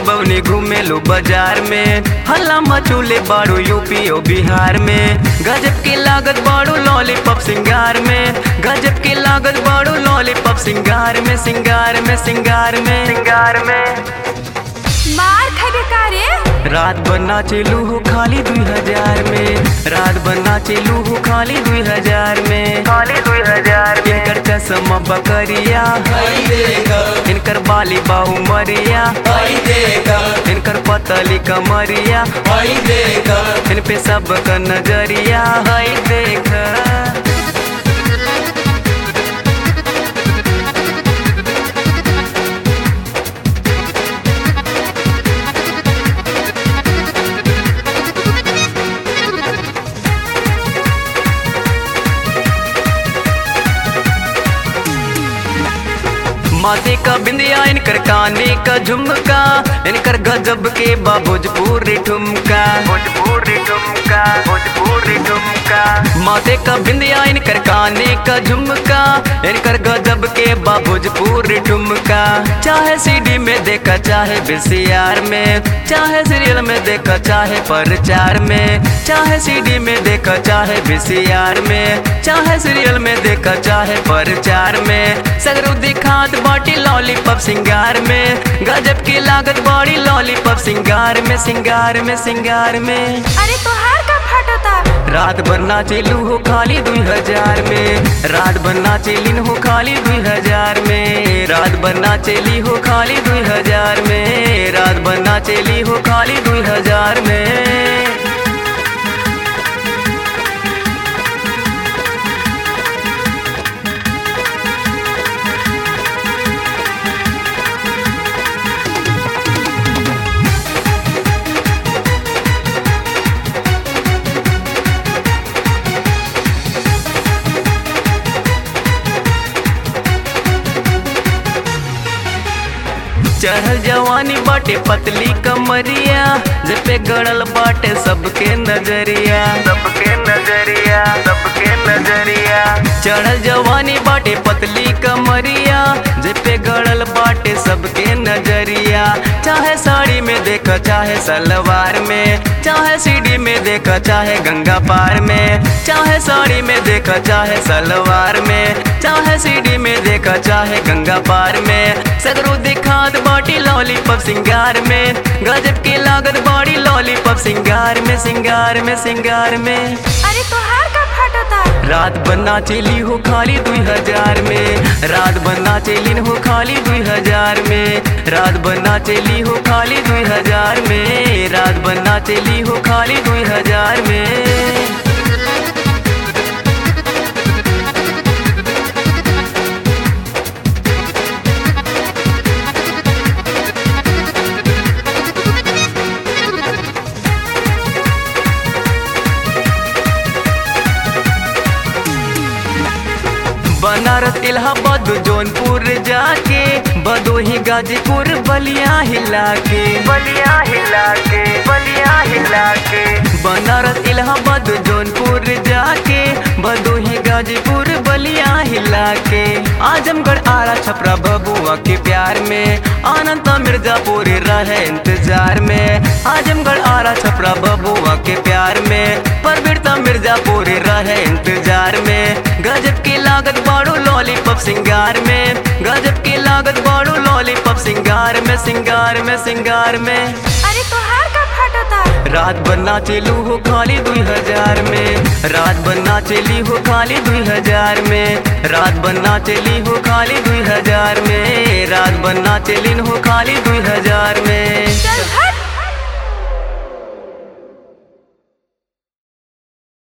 बवनी घूमे लो बाजार में हल्ला मचूले बाड़ू यूपी ओ बिहार में गजब की लागत बाड़ू लॉलीपॉप सिंगार में गजब की लागत बाड़ू लॉलीपॉप सिंगार में सिंगार में सिंगार में सिंगार में मार खबे का रे रात भर नाचेलू हो खाली दुई हजार में रात भर नाचेलू हो खाली दुई हजार में खाली दुई हजार में इनकर चश्मा बकरिया इनकर बाली बाहू मरिया इनकर पतली कमरिया इन पे सब का नजरिया है देख माथे का बिंदिया इनकर काने का झुमका इनकर गजब के बा भोजपुरी ठुमका भोजपुरी ठुमका भोजपुरी ठुमका माथे का बिंदिया इनकर काने का झुमका इनकर गजब के बा भोजपुरी ठुमका चाहे सीडी में देखा चाहे बीसीआर में चाहे सीरियल में देखा चाहे प्रचार में चाहे सीडी में देखा चाहे बीसीआर में चाहे सीरियल में देखा चाहे प्रचार में सगरू दिखात बाटी लॉलीपॉप सिंगार में गजब की लागत बड़ी लॉलीपॉप सिंगार में सिंगार में सिंगार में अरे तोहार का फटता रात भर नाचेलू हो खाली दुई हजार में रात भर नाचेलिन हो खाली दुई हजार में रात भर नाचेली हो खाली दुई हजार में रात भर नाचेली हो खाली दुई हजार में चढ़ल जवानी बाटे पतली कमरिया पे गड़ल बाटे सबके नजरिया सबके नजरिया सबके नजरिया चढ़ल जवानी बाटे पतली कमरिया पे गड़ल बाटे सबके नजरिया चाहे साड़ी में देखा चाहे सलवार में चाहे सीढ़ी में देखा चाहे गंगा पार में चाहे साड़ी में देखा चाहे सलवार में चाहे सीढ़ी में देखा चाहे गंगा पार में सगरू दिखात बाटी लॉलीपॉप सिंगार में गजब की लागत बड़ी लॉलीपॉप सिंगार में सिंगार में सिंगार में अरे तोहार का फटता रात बना चली हो खाली दुई हजार में रात बना चली हो खाली दुई हजार में रात बना चली हो खाली दुई हजार में रात बना चली हो खाली दुई हजार में बनारस इलाहाबाद जौनपुर जाके बदोही गाजीपुर बलिया हिला के बलिया हिला के बलिया हिला के बनारस इलाहाबाद जौनपुर जाके बदोही गाजीपुर बलिया हिला के आजमगढ़ आरा छपरा बबुआ के प्यार में आनंद मिर्जापुर रहे इंतजार में आजमगढ़ आरा छपरा बबुआ के प्यार में परवीरता मिर्जापुर रहे इंतजार में गजब की लागत बाड़ू लॉलीपॉप सिंगार में गजब की लागत बाड़ू लॉलीपॉप सिंगार में सिंगार में सिंगार में अरे तोहार का फटता रात भर नाचेलू हो खाली दुई हजार में रात भर नाचेली हो खाली दुई हजार में रात भर नाचेली हो खाली दुई हजार में रात भर नाचेलिन हो खाली दुई हजार में चल हट